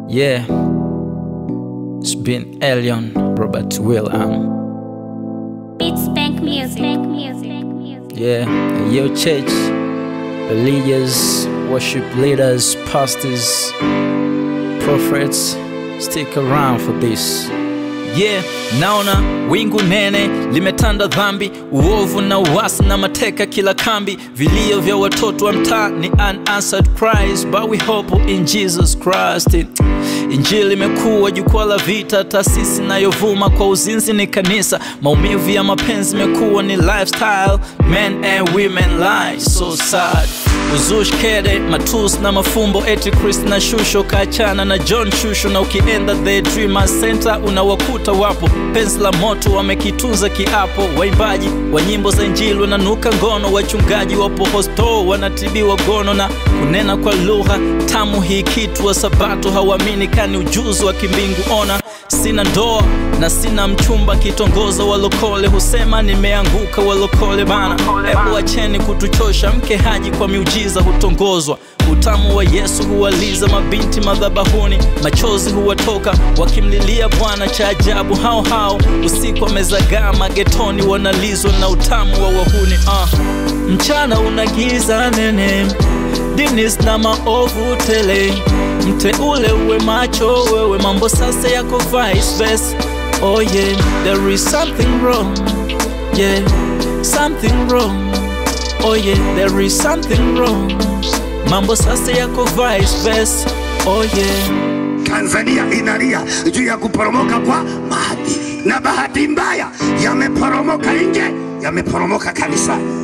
Yeah, it's been Elion Robert William. Beats Bank Music. Bank Music. Music. Yeah, yo, church, religious, worship leaders, pastors, prophets, stick around for this. Yeah, naona wingu nene limetanda dhambi, uovu na uasi na mateka kila kambi, vilio vya watoto wa mtaa ni unanswered cries, but we hope in Jesus Christ. Injili imekuwa jukwaa la vita, taasisi inayovuma kwa uzinzi ni kanisa, maumivu ya mapenzi imekuwa ni lifestyle, men and women lie so sad uzushi kede matus na mafumbo eti Chris na shusho kaachana na John shusho na ukienda the Dreamers Center unawakuta wapo penzi la moto wamekitunza kiapo waimbaji wa nyimbo za injili wananuka ngono wachungaji wapo hosto wanatibiwa gono na kunena kwa lugha tamu hii kitu wa sabato hawaamini kani ujuzi wa kimbingu ona sina ndoa na sina mchumba kitongoza walokole husema nimeanguka walokole bana hebu acheni kutuchosha mke haji kwa miujiza hutongozwa utamu wa yesu huwaliza mabinti madhabahuni machozi huwatoka wakimlilia bwana cha ajabu hao hao usiku wamezagaa magetoni wanalizwa na utamu wa wahuni uh. mchana unagiza nene dinis na maovu tele mteule uwe macho wewe mambo sasa yako vice versa oh yeah there is something wrong yeah something wrong oh yeah there is something wrong mambo sasa yako vice versa oh yeah Tanzania inalia juu ya kuporomoka kwa maadili, na bahati mbaya yameporomoka nje, yameporomoka kanisani.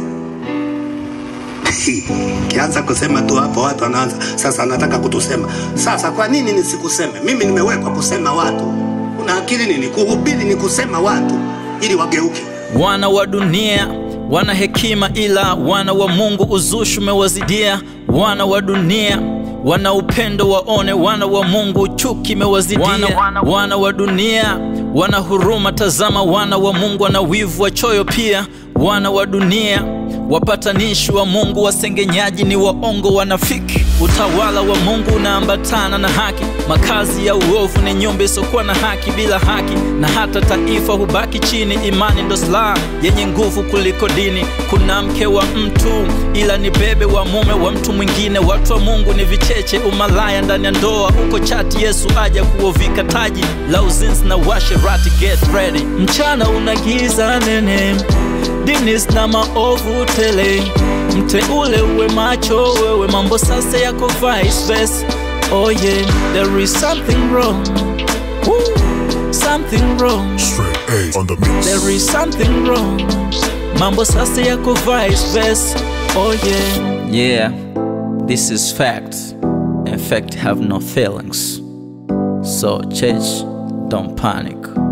Kianza kusema tu hapo, watu wanaanza sasa, anataka kutusema sasa. Kwa nini nisikuseme mimi? Nimewekwa kusema watu. Una akili nini? Kuhubiri ni kusema watu ili wageuke. wana wa dunia wana hekima ila wana wa mungu uzushi umewazidia wana wa dunia wana upendo waone wana wa mungu chuki imewazidia wana, wana, wana wa dunia wana huruma tazama wana wa mungu wana wivu wa choyo pia wana wa dunia wapatanishi wa mungu wasengenyaji ni waongo wanafiki utawala wa mungu unaambatana na haki makazi ya uovu ni nyumba isiokuwa na haki bila haki na hata taifa hubaki chini imani ndo silaha yenye nguvu kuliko dini kuna mke wa mtu ila ni bebe wa mume wa mtu mwingine watu wa mungu ni vicheche umalaya ndani ya ndoa huko chati yesu aja kuovika taji la uzinzi na washerati get ready mchana unagiza nene dinis na maovu tele mteule uwe macho wewe mambo sasa yako vice versa oh yeah there is something wrong Woo. something wrong Straight A on the mix. there is something wrong mambo sasa yako vice versa oh yeah yeah this is fact and fact have no feelings so church don't panic